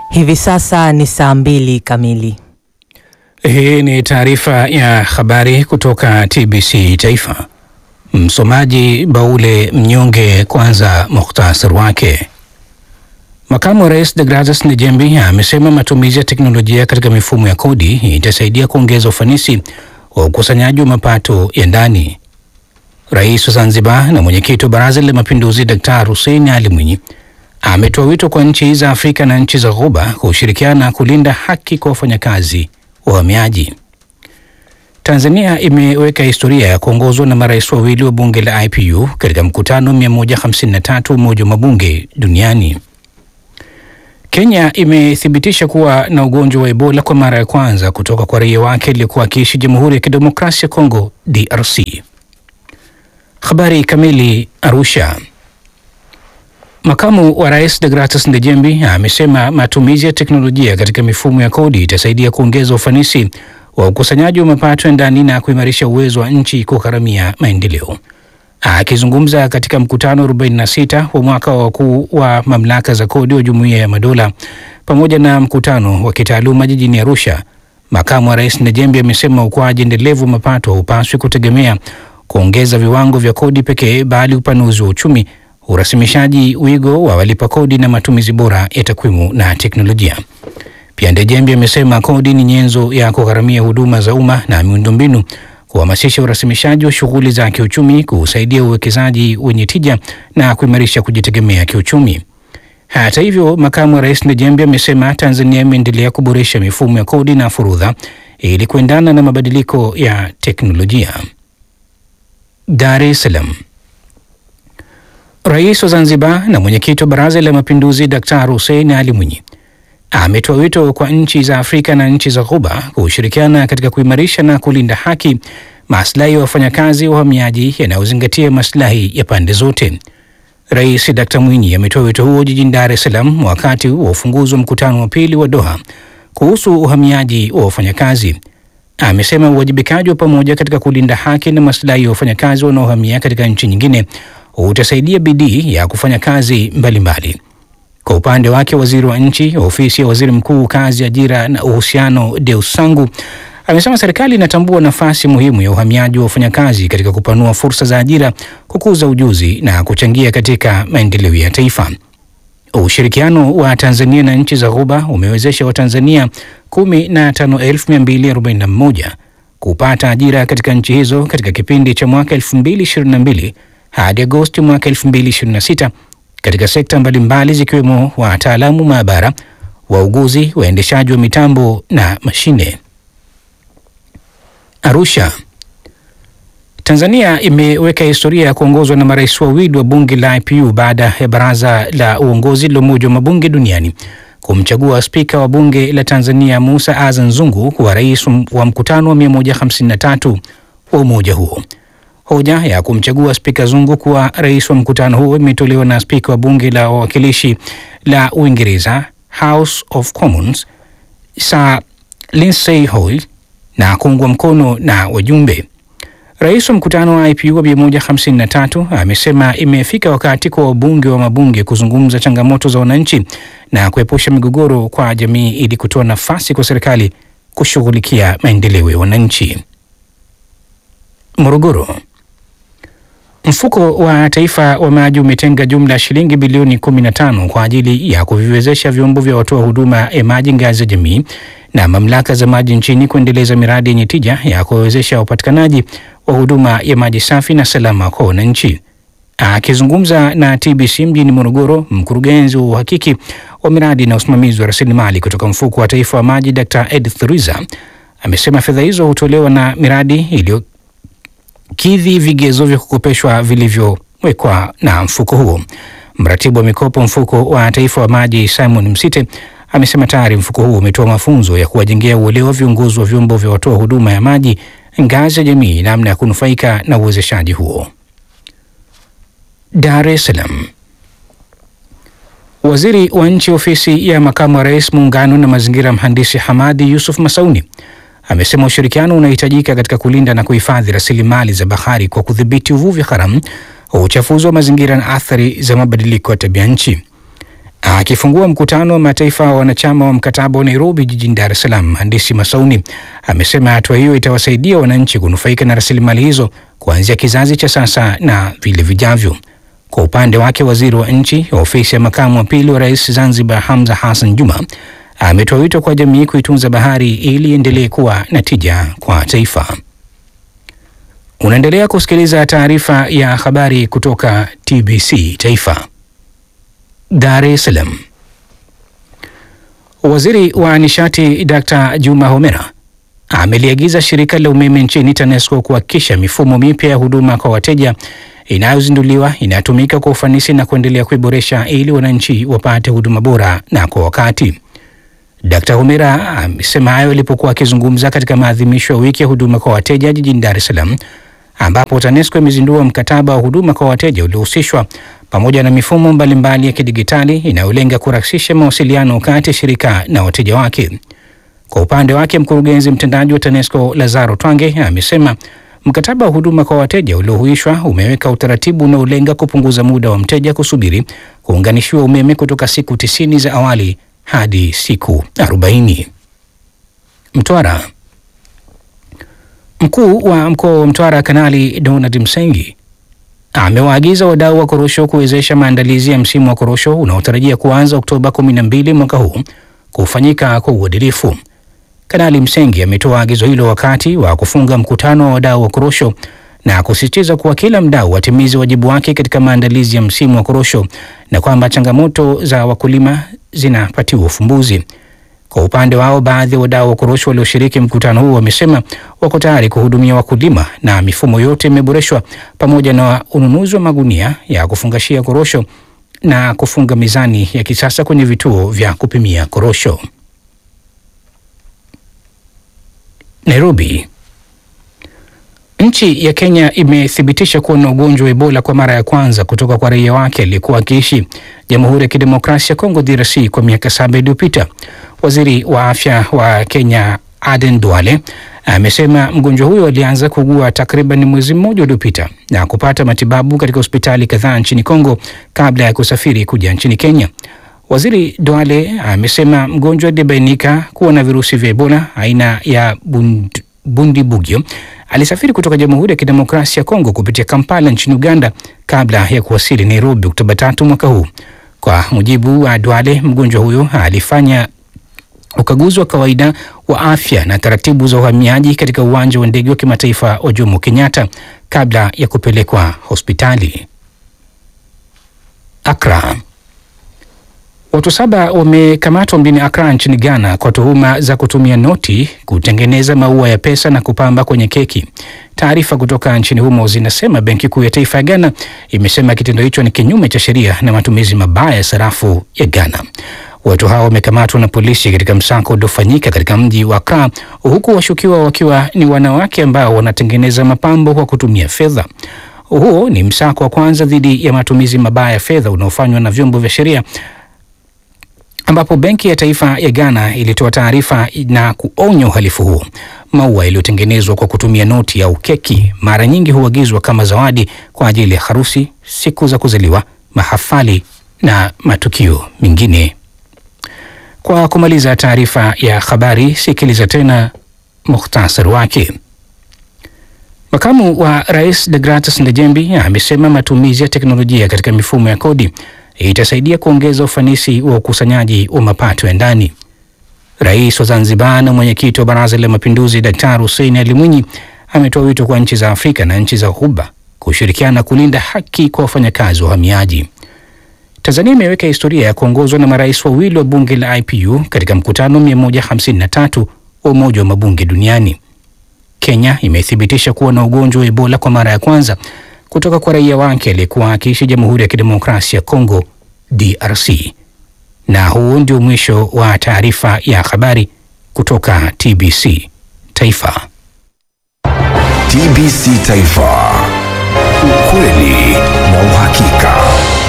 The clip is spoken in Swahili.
Hivi sasa ni saa mbili kamili. Hii ni taarifa ya habari kutoka TBC Taifa. Msomaji Baule Mnyonge. Kwanza muhtasari wake. Makamu wa Rais Degratus Njembi amesema matumizi ya teknolojia katika mifumo ya kodi itasaidia kuongeza ufanisi wa ukusanyaji wa mapato ya ndani. Rais wa Zanzibar na mwenyekiti wa Baraza la Mapinduzi Daktari Hussein Ali Mwinyi ametoa wito kwa nchi za Afrika na nchi za Ghuba kushirikiana kulinda haki kwa wafanyakazi wahamiaji. Tanzania imeweka historia ya kuongozwa na marais wawili wa bunge la IPU katika mkutano 153 umoja wa mabunge duniani. Kenya imethibitisha kuwa na ugonjwa wa Ebola kwa mara ya kwanza kutoka kwa raia wake aliyekuwa akiishi Jamhuri ya Kidemokrasia ya Kongo DRC. Habari kamili. Arusha. Makamu wa Rais Degratus Ndejembi amesema matumizi ya teknolojia katika mifumo ya kodi itasaidia kuongeza ufanisi wa ukusanyaji wa mapato ya ndani na kuimarisha uwezo wa nchi kugharamia maendeleo. Akizungumza katika mkutano 46 wa mwaka wa wakuu wa mamlaka za kodi wa Jumuiya ya Madola pamoja na mkutano wa kitaaluma jijini Arusha, makamu wa rais Ndejembi amesema ukuaji endelevu wa mapato haupaswi kutegemea kuongeza viwango vya kodi pekee, bali upanuzi wa uchumi, urasimishaji wigo wa walipa kodi na matumizi bora ya takwimu na teknolojia. Pia Ndejembi amesema kodi ni nyenzo ya kugharamia huduma za umma na miundombinu, kuhamasisha urasimishaji wa shughuli za kiuchumi, kusaidia uwekezaji wenye tija na kuimarisha kujitegemea kiuchumi. Hata hivyo, makamu wa rais Ndejembi amesema Tanzania imeendelea kuboresha mifumo ya kodi na forodha ili kuendana na mabadiliko ya teknolojia. Dar es Salaam. Rais wa Zanzibar na mwenyekiti wa Baraza la Mapinduzi Daktari Hussein Ali Mwinyi ametoa wito kwa nchi za Afrika na nchi za Ghuba kushirikiana katika kuimarisha na kulinda haki, maslahi ya wafanyakazi wa uhamiaji yanayozingatia maslahi ya pande zote. Rais Dkt Mwinyi ametoa wito huo jijini Dar es Salaam wakati wa ufunguzi wa mkutano wa pili wa Doha kuhusu uhamiaji wa wafanyakazi. Amesema uwajibikaji wa pamoja katika kulinda haki na maslahi ya wafanyakazi wanaohamia katika nchi nyingine utasaidia bidii ya kufanya kazi mbalimbali mbali. Kwa upande wake waziri wa nchi ofisi ya waziri mkuu kazi, ajira na uhusiano, Deus Sangu amesema serikali inatambua nafasi muhimu ya uhamiaji wa wafanyakazi katika kupanua fursa za ajira, kukuza ujuzi na kuchangia katika maendeleo ya taifa. Ushirikiano wa Tanzania na nchi za Ghuba umewezesha Watanzania 15241 kupata ajira katika nchi hizo katika kipindi cha mwaka 2022 hadi Agosti mwaka 2026 katika sekta mbalimbali zikiwemo wataalamu maabara, wauguzi, waendeshaji wa mitambo na mashine. Arusha. Tanzania imeweka historia ya kuongozwa na marais wawili wa bunge la IPU baada ya baraza la uongozi la Umoja wa Mabunge Duniani kumchagua spika wa bunge la Tanzania Musa Azan Zungu kuwa rais wa mkutano wa 153 wa umoja huo. Hoja ya kumchagua spika Zungu kuwa rais wa mkutano huo imetolewa na spika wa bunge la wawakilishi la Uingereza, House of Commons, Sir Lindsay Hoyle na kuungwa mkono na wajumbe. Rais wa mkutano wa IPU wa 153 amesema imefika wakati kwa wabunge wa mabunge kuzungumza changamoto za wananchi na kuepusha migogoro kwa jamii ili kutoa nafasi kwa serikali kushughulikia maendeleo ya wananchi. Morogoro. Mfuko wa Taifa wa Maji umetenga jumla ya shilingi bilioni 15 kwa ajili ya kuviwezesha vyombo vya watoa huduma ya maji ngazi ya jamii na mamlaka za maji nchini kuendeleza miradi yenye tija ya kuwezesha upatikanaji wa huduma ya maji safi na salama kwa wananchi. Akizungumza na TBC mjini Morogoro, mkurugenzi wa uhakiki wa miradi na usimamizi wa rasilimali kutoka Mfuko wa Taifa wa Maji Dr. Edith Riza amesema fedha hizo hutolewa na miradi iliyo kidhi vigezo vya kukopeshwa vilivyowekwa na mfuko huo. Mratibu wa mikopo mfuko wa taifa wa maji Simon Msite amesema tayari mfuko huo umetoa mafunzo ya kuwajengea uelewa viongozi wa vyombo vya watoa huduma ya maji ngazi ya jamii namna ya kunufaika na uwezeshaji huo. Dar es Salaam. Waziri wa nchi ofisi ya makamu wa rais muungano na mazingira, mhandisi Hamadi Yusuf Masauni amesema ushirikiano unahitajika katika kulinda na kuhifadhi rasilimali za bahari kwa kudhibiti uvuvi haramu, uchafuzi wa mazingira na athari za mabadiliko ya tabia nchi. Akifungua mkutano wa mataifa wa wanachama wa mkataba wa Nairobi jijini Dar es Salaam, mhandisi Masauni amesema hatua hiyo itawasaidia wananchi kunufaika na rasilimali hizo kuanzia kizazi cha sasa na vile vijavyo. Kwa upande wake, waziri wa nchi ofisi ya makamu wa pili wa rais Zanzibar, Hamza Hassan Juma, ametoa wito kwa jamii kuitunza bahari ili iendelee kuwa na tija kwa taifa. Unaendelea kusikiliza taarifa ya habari kutoka TBC Taifa. Dar es Salaam. Waziri wa nishati Dr. Juma Homera ameliagiza shirika la umeme nchini TANESCO kuhakikisha mifumo mipya ya huduma kwa wateja inayozinduliwa inatumika kwa ufanisi na kuendelea kuiboresha ili wananchi wapate huduma bora na kwa wakati. Dr. Homera amesema hayo alipokuwa akizungumza katika maadhimisho ya wiki ya huduma kwa wateja jijini Dar es Salaam ambapo TANESCO imezindua mkataba wa huduma kwa wateja uliohusishwa pamoja na mifumo mbalimbali ya kidigitali inayolenga kurahisisha mawasiliano kati ya shirika na wateja wake. Kwa upande wake, mkurugenzi mtendaji wa TANESCO Lazaro Twange amesema mkataba wa huduma kwa wateja uliohuishwa umeweka utaratibu unaolenga kupunguza muda wa mteja kusubiri kuunganishiwa umeme kutoka siku tisini za awali hadi siku 40. Mtwara. Mkuu wa mkoa wa Mtwara Kanali Donald Msengi amewaagiza wadau wa korosho kuwezesha maandalizi ya msimu wa korosho unaotarajia kuanza Oktoba 12 mwaka huu kufanyika kwa uadilifu. Kanali Msengi ametoa agizo hilo wakati wa kufunga mkutano wa wadau wa korosho na kusisitiza kuwa kila mdau atimize wajibu wake katika maandalizi ya msimu wa korosho na kwamba changamoto za wakulima zinapatiwa ufumbuzi. Kwa upande wao, baadhi ya wadau wa korosho walioshiriki mkutano huu wamesema wako tayari kuhudumia wakulima na mifumo yote imeboreshwa pamoja na ununuzi wa magunia ya kufungashia korosho na kufunga mizani ya kisasa kwenye vituo vya kupimia korosho. Nairobi. Nchi ya Kenya imethibitisha kuwa na ugonjwa wa Ebola kwa mara ya kwanza kutoka kwa raia wake aliyekuwa akiishi Jamhuri ya Kidemokrasia ya Kongo DRC kwa miaka saba iliyopita. Waziri wa afya wa Kenya Aden Duale amesema mgonjwa huyo alianza kuugua takriban mwezi mmoja uliopita na kupata matibabu katika hospitali kadhaa nchini Kongo kabla ya kusafiri kuja nchini Kenya. Waziri Duale amesema mgonjwa aliyebainika kuwa na virusi vya Ebola aina ya bund, Bundibugyo alisafiri kutoka Jamhuri ya Kidemokrasia ya Kongo kupitia Kampala nchini Uganda kabla ya kuwasili Nairobi Oktoba tatu mwaka huu. Kwa mujibu wa Duale, mgonjwa huyo alifanya ukaguzi wa kawaida wa afya na taratibu za uhamiaji katika uwanja wa ndege wa kimataifa wa Jomo Kenyatta kabla ya kupelekwa hospitali. Accra. Watu saba wamekamatwa mjini Accra nchini Ghana kwa tuhuma za kutumia noti kutengeneza maua ya pesa na kupamba kwenye keki. Taarifa kutoka nchini humo zinasema Benki Kuu ya Taifa ya Ghana imesema kitendo hicho ni kinyume cha sheria na matumizi mabaya ya sarafu ya Ghana. Watu hao wamekamatwa na polisi katika msako uliofanyika katika mji wa Accra, huku washukiwa wakiwa ni wanawake ambao wanatengeneza mapambo kwa kutumia fedha. Huo ni msako wa kwanza dhidi ya matumizi mabaya ya fedha unaofanywa na vyombo vya sheria ambapo Benki ya Taifa ya Ghana ilitoa taarifa na kuonya uhalifu huo. Maua yaliyotengenezwa kwa kutumia noti au keki mara nyingi huagizwa kama zawadi kwa ajili ya harusi, siku za kuzaliwa, mahafali na matukio mengine. Kwa kumaliza taarifa ya habari, sikiliza tena muhtasari wake. Makamu wa Rais Degratus Ndejembi amesema matumizi ya teknolojia katika mifumo ya kodi itasaidia kuongeza ufanisi wa ukusanyaji wa mapato ya ndani. Rais wa Zanzibar na mwenyekiti wa Baraza la Mapinduzi Daktari Hussein Ali Mwinyi ametoa wito kwa nchi za Afrika na nchi za Ghuba kushirikiana kulinda haki kwa wafanyakazi wa uhamiaji. Tanzania imeweka historia ya kuongozwa na marais wawili wa bunge la IPU katika mkutano 153 wa Umoja wa Mabunge Duniani. Kenya imethibitisha kuwa na ugonjwa wa Ebola kwa mara ya kwanza kutoka kwa raia wake aliyekuwa akiishi Jamhuri ya Kidemokrasia ya Kongo DRC. Na huu ndio mwisho wa taarifa ya habari kutoka TBC Taifa. TBC Taifa, ukweli na uhakika.